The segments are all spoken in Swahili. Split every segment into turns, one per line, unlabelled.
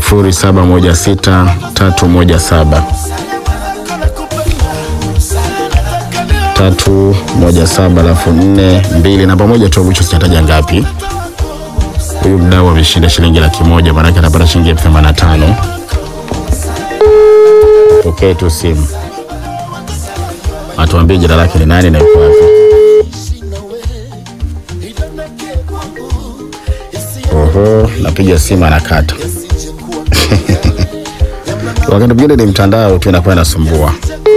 sifuri saba moja sita tatu moja saba tatu moja saba alafu nne mbili namba moja tu mwisho sijataja ngapi. Huyu mdau ameshinda shilingi laki moja maanake anapata shilingi elfu themanini na tano. Pokee tu simu atuambie jina lake ni nani na yuko wapi. Oho, napiga simu anakata. Wakati mwingine ni mtandao tu inakuwa inasumbua.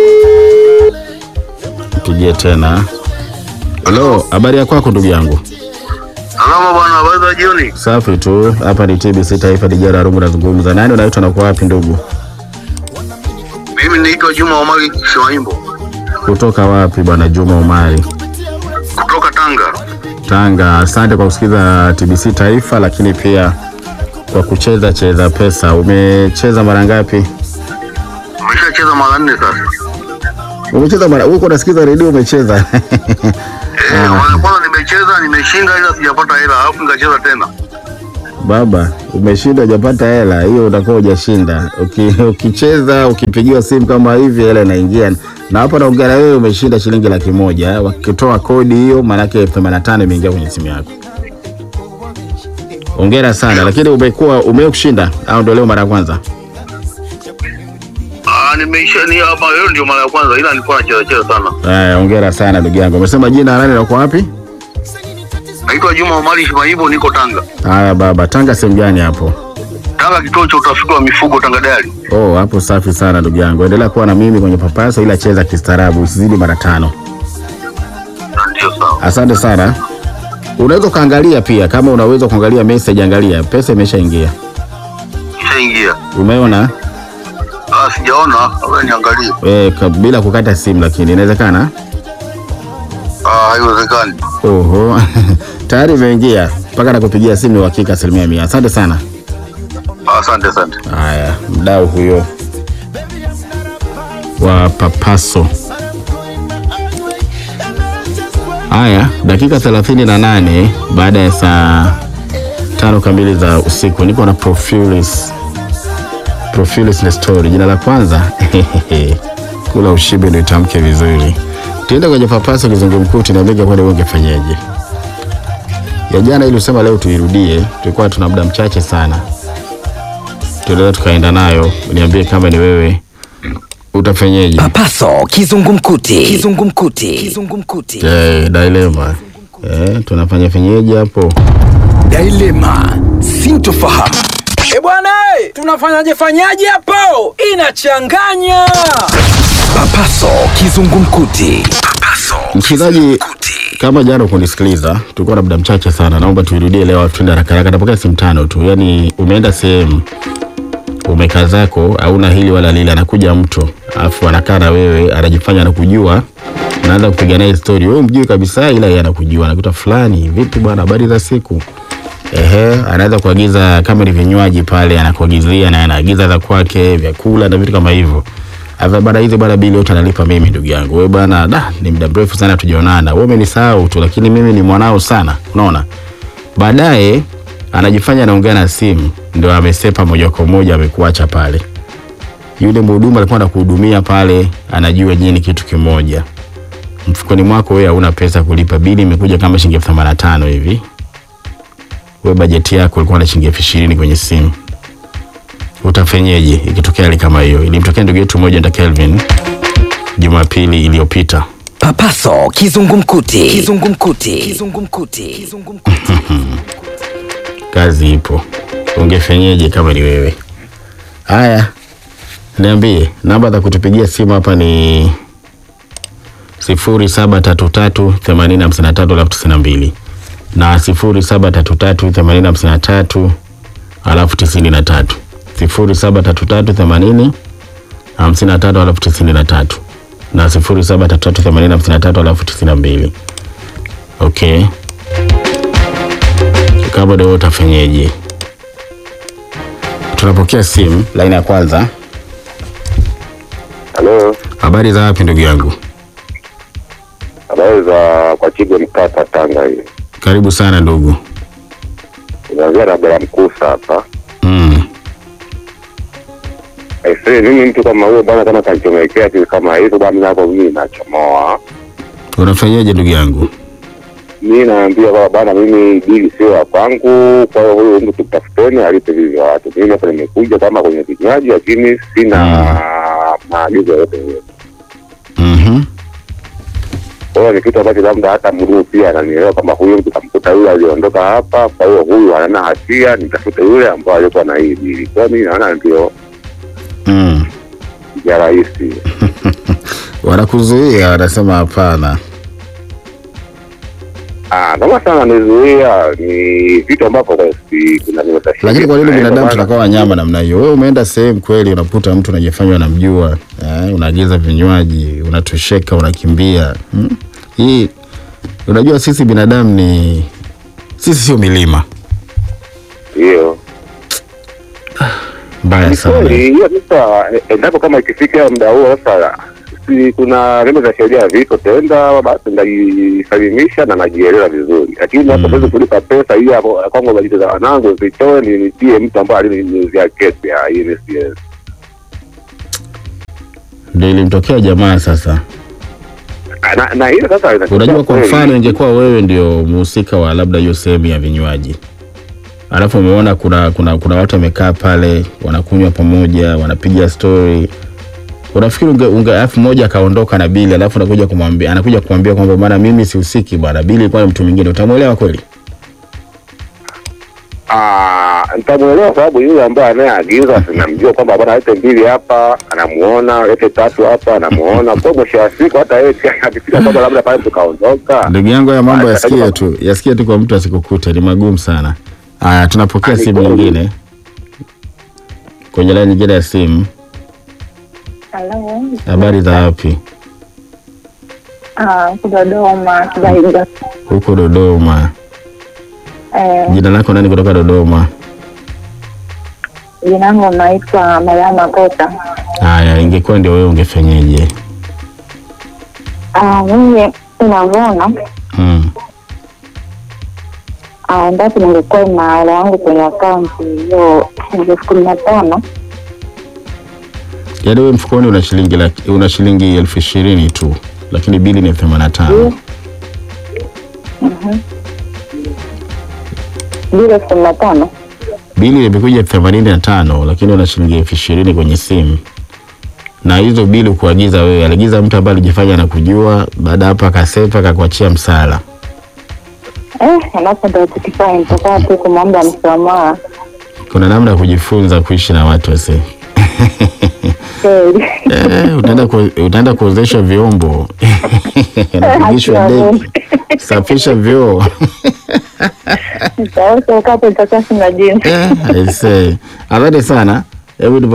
Mpigie tena. Halo, habari ya kwako ndugu yangu?
Salama bwana, habari za jioni.
Safi tu. Hapa ni TBC Taifa Dijara Rungu, nazungumza nani? Unaitwa na kwa wapi ndugu?
Mimi naitwa Juma Omari Shwaimbo
Kutoka wapi bwana Juma Umari?
kutoka Tanga.
Tanga. Asante kwa kusikiza TBC Taifa, lakini pia kwa kucheza cheza pesa. Umecheza mara ngapi?
Umeshacheza mara nne sasa.
Umecheza mara huko, unasikiza redio umecheza.
Eh, mara kwanza nimecheza nimeshinda, ila sijapata hela, alafu nikacheza tena.
Baba, umeshinda hujapata hela, hiyo utakuwa hujashinda. Uki, ukicheza ukipigiwa simu kama hivi, hela inaingia. Na hapa naongea na wewe, umeshinda shilingi laki moja. Wakitoa kodi hiyo, maanake elfu themanini na tano imeingia kwenye simu yako. Hongera sana, lakini umekuwa umekushinda au ndio leo mara ya kwanza?
Ah, nimeisha ni hapa leo ndio mara ya kwanza, ila nilikuwa nacheza cheza sana.
Haya, hongera sana ndugu yangu. Umesema jina nani na uko wapi?
Naitwa Juma Omari Shwaimbo, niko Tanga.
Haya baba, Tanga sehemu gani hapo?
Tanga, kituo cha utafiti wa mifugo Tanga Dairy.
Oh, hapo safi sana ndugu yangu. Endelea kuwa na mimi kwenye papasa, ila cheza kistaarabu, usizidi mara tano.
Ndio sawa.
Asante sana. Unaweza ukaangalia pia, kama unaweza kuangalia message, angalia pesa imeshaingia.
Ishaingia.
Umeona
Ah, sijaona, labda niangalie.
e, bila kukata simu, lakini inawezekana.
Ah, haiwezekani.
Oho, tayari imeingia mpaka nakupigia simu, ni uhakika asilimia mia. Asante sana.
Ah, Asante, asante.
Haya, mdau huyo wa papaso. Haya, dakika thelathini na nane baada ya saa tano kamili za usiku, niko na Profilis. Profilis ni story. Jina la kwanza kula ushibe ndio itamke vizuri. Tuende kwenye papaso kizungumkuti na mengi kwani wewe ungefanyaje? Ya jana ili usema leo tuirudie, tulikuwa tuna muda mchache sana tunaweza tukaenda nayo. Niambie kama ni wewe utafanyeje?
Papaso kizungumkuti. Kizungumkuti. Kizungumkuti.
Eh, dilema eh, tunafanya fanyeje hapo?
Dilema. Sintofahamu.
E bwana, eh, tunafanyaje fanyaje hapo? Inachanganya.
Papaso kizungumkuti. Papaso
Msikilizaji,
kizungumkuti.
kama jana ukunisikiliza, tulikuwa na muda mchache sana, naomba tuirudie leo, tuende haraka haraka. Napokea simu tano tu, yaani umeenda sehemu umekaa zako, hauna hili wala lile, anakuja mtu afu anakaa na wewe, anajifanya anakujua, unaanza kupiga naye story, wewe mjui kabisa, ila yeye anakujua, anakuta fulani, vipi bwana, habari za siku Ehe, anaweza kuagiza kama ni vinywaji pale, anakuagizia na anaagiza za kwake, vyakula na vitu kama hivyo. Ava bana, hizi bana, bili yote analipa mimi, ndugu yangu. Wewe bana, da, ni muda mrefu sana tujaonana. Wewe umenisahau tu, lakini mimi ni mwanao sana, unaona. Baadaye anajifanya anaongea na simu, ndio amesepa moja kwa moja, amekuacha pale. Yule mhudumu alikuwa anakuhudumia pale, anajua nyinyi ni kitu kimoja. Mfukoni mwako wewe hauna pesa kulipa bili, imekuja kama shilingi elfu themanini na tano hivi we bajeti yako ilikuwa na shilingi elfu ishirini kwenye simu, utafenyeje ikitokea hali kama hiyo? Ilimtokea ndugu yetu mmoja nda Kelvin Jumapili iliyopita.
Papaso kizungumkuti. Kizungumkuti. Kizungumkuti. Kizungumkuti.
Kazi ipo, ungefenyeje kama ni wewe? Haya, niambie, namba za kutupigia simu hapa ni sifuri saba tatu tatu themanini hamsini na tatu alafu tisini na mbili na sifuri saba tatu tatu themanini hamsini na tatu alafu tisini na tatu sifuri saba tatu tatu themanini hamsini na tatu alafu tisini na tatu na sifuri saba tatu tatu themanini hamsini na tatu alafu tisini na mbili okay kama ndio utafanyeje? Tunapokea simu laini ya kwanza.
Halo,
Habari za wapi ndugu yangu?
habari za kwa Chigo Mkata, Tanga hii.
Karibu sana ndugu.
Unaongea na Bela Mkusa hapa.
Mm.
Aisee, mimi mtu kama huyo bwana, kama kanichomekea kitu kama hivyo bwana, nako mimi nachomoa.
Unafanyaje ndugu yangu?
Mi naambia kwamba bwana, mimi dili sio ya kwangu, kwa hiyo huyo mtu tutafuteni alipe vivyo watu. Mimi hapa nimekuja kama kwenye vinywaji, lakini sina maagizo yote hiyo.
Mhm.
Kwa hiyo ni kitu ambacho labda hata mruu pia ananielewa kama huyu mtu kamkuta yule aliondoka hapa, kwa hiyo huyu hana hatia, nitafute yule ambaye alikuwa na hii dili. Kwa hiyo mimi naona ndio
Mm.
ya rahisi.
Wanakuzuia, wanasema hapana.
Ah, kama sana nizuia ni vitu ambavyo kwa si kuna nimetashiria.
Lakini kwa nini
Na
binadamu
bwana,
tunakuwa wanyama namna hiyo? Wewe umeenda sehemu kweli, unakuta mtu unajifanya unamjua, eh, unaagiza vinywaji, unatosheka, unakimbia. Hmm? Hii unajua, sisi binadamu ni sisi sio milima.
Ndio.
Mbaya
Ni
sana.
kweli hiyo sasa, eh, endapo kama ikifika muda huo sasa si kuna vyombo vya sheria viko tenda, basi ndajisalimisha na najielewa vizuri, lakini hapo siwezi kulipa pesa hiyo hapo kwangu, bajeti za wanangu zitoe nilipie mtu ambaye aliniuzia kesi ah, hii ni siwezi.
Ndio ilimtokea jamaa sasa.
Ah, na, na hiyo sasa inatokea
Unajua, kwa
kweli.
mfano ingekuwa wewe ndio mhusika wa labda hiyo sehemu ya vinywaji, alafu umeona kuna kuna kuna watu wamekaa pale wanakunywa pamoja, wanapiga story, unafikiri unge, unge alafu mmoja akaondoka na bili, alafu anakuja kumwambia anakuja kumwambia kwamba bwana, mimi sihusiki bwana, bili ilikuwa ni mtu mwingine, utamwelewa kweli?
Ah, nitamwelewa sababu yule ambaye anayeagiza sinamjua kwamba bwana lete mbili hapa anamuona, lete tatu hapa anamuona. Kwa mwisho wa siku hata yeye pia akifika kwamba labda pale tukaondoka,
Ndugu yangu, haya mambo
Ah,
yasikie
katika-
tu, yasikie tu kwa mtu asikukute, ni magumu sana. Haya, tunapokea
Ah, ni
simu
kweli.
nyingine kwenye laini nyingine ya simu.
Halo.
Habari za wapi?
Ah, huku Dodoma Kibaiga.
Huko Dodoma.
Eh,
Jina lako nani kutoka Dodoma?
jina langu naitwa Mariama Kota.
Haya, ingekuwa ndio wewe ungefanyeje?
Ah, mimi unavyoona
Mm.
ah, endapo ningekuwa na hela yangu kwenye akaunti hiyo shilingi elfu kumi na tano
Yaani wewe mfukoni una shilingi laki, una shilingi elfu ishirini tu, lakini bili ni elfu themanini na tano.
bila elfu kumi na tano
Bili imekuja elfu themanini na tano, lakini una shilingi elfu ishirini kwenye simu. Na hizo bili kuagiza wewe, aliagiza mtu ambaye alijifanya anakujua, baada hapo akasepa akakuachia msala.
eh, alafu ndo tukifanya nitakaa tu kumwomba msamaha
Kuna namna ya kujifunza kuishi na watu wase.
kweli.
Eh, utaenda ku, utaenda kuozesha vyombo napigishwa deki, safisha vyoo
Nitaweza wakati nitakuwa sina jinsi.
Eh, I say. Asante sana. Hebu tupo-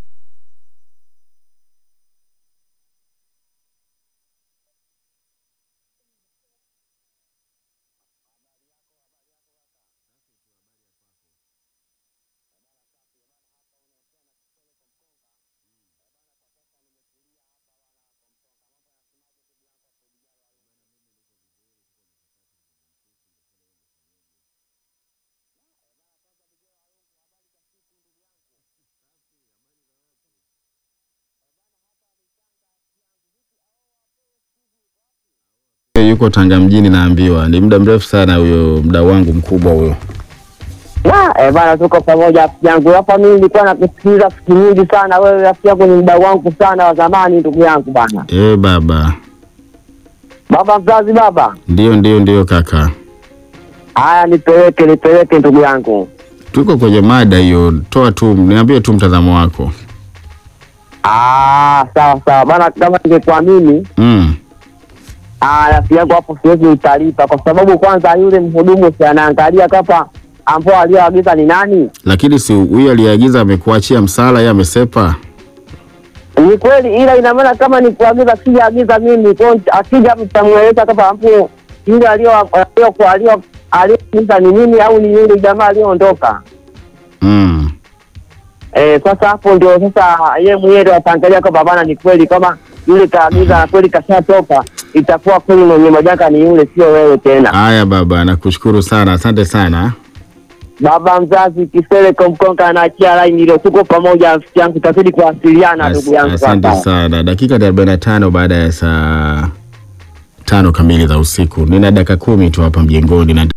yuko Tanga mjini, naambiwa ni muda mrefu sana huyo mdau wangu mkubwa huyo.
Na, eh, bana tuko pamoja rafiki yangu. Hapa mimi nilikuwa nakusikiliza rafiki nyingi sana. Wewe rafiki yangu ni mdau wangu sana wa zamani ndugu yangu bana.
Eh, baba,
Baba mzazi baba.
ndio ndio ndio kaka,
Haya nipeleke nipeleke ndugu yangu.
tuko kwenye mada hiyo. Toa tu, niambie tu mtazamo wako.
Ah, sawa sawa. Bana kama ningekuwa mimi,
Mm.
ah rafiki yangu hapo siwezi utalipa kwa sababu kwanza yule mhudumu si anaangalia kapa ambao aliyoagiza ni nani.
Lakini si huyu aliyeagiza amekuachia msala, yeye amesepa.
Ni kweli, ila ina maana kama ni kuagiza, sijaagiza mimi, kwa hiyo akija mtamweleza kama hapo yule alio alio alio aliyoagiza ni mimi au ni yule jamaa aliyoondoka.
Mm.
Eh, sasa hapo ndio sasa yeye mwenyewe ndio ataangalia kwamba bana, ni kweli kama yule kaagiza na kweli kashatoka, itakuwa kweli mwenye majanga ni yule, sio wewe tena.
Haya baba, nakushukuru sana, asante sana.
baba mzazi Kisele Komkonka na achia laini ile, tuko pamoja rafiki yangu, tutazidi kuwasiliana
As-
ndugu yangu.
Asante
kaka.
sana. Dakika ni arobaini na tano baada ya saa tano kamili za usiku. Nina dakika kumi tu hapa mjengoni na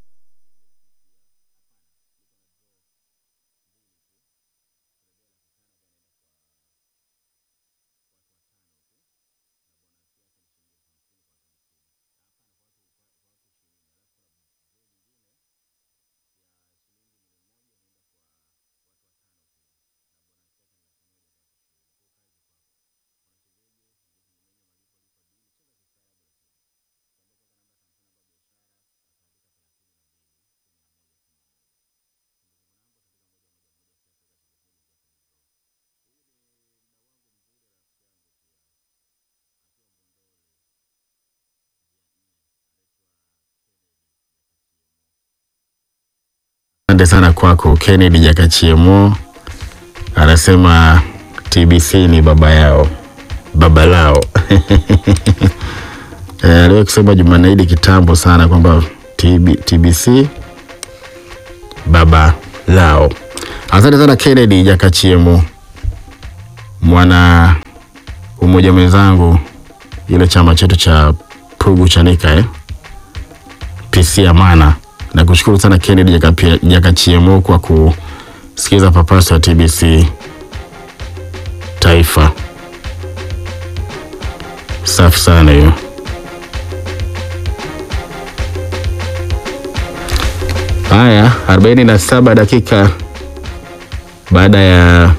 Asante sana kwako Kennedy Jakachiemo, anasema TBC ni baba yao, baba lao. Eh, aliwahi kusema Jumanne Idi kitambo sana kwamba TB, TBC baba lao. Asante sana Kennedy Jakachiemo, mwana umoja mwenzangu, ile chama chetu cha Pugu Chanika eh? PC Amana. Na kushukuru sana Kennedy Jakapia- Jakachiemo kwa kusikiza papaso ya TBC Taifa. Safi sana hiyo. Haya, 47 dakika baada ya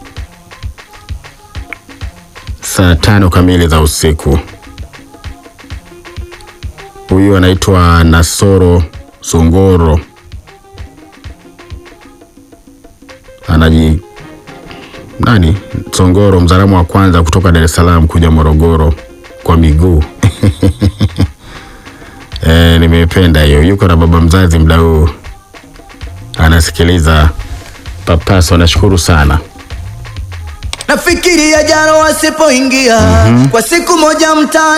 saa tano kamili za usiku. Huyu anaitwa Nasoro Songoro, anaji nani Songoro, mzalamu wa kwanza kutoka Dar es Salaam kuja Morogoro kwa miguu. E, nimependa hiyo. Yuko na baba mzazi mda huu anasikiliza Papaso, nashukuru sana.
Nafikiria jana wasipoingia kwa siku moja mtaani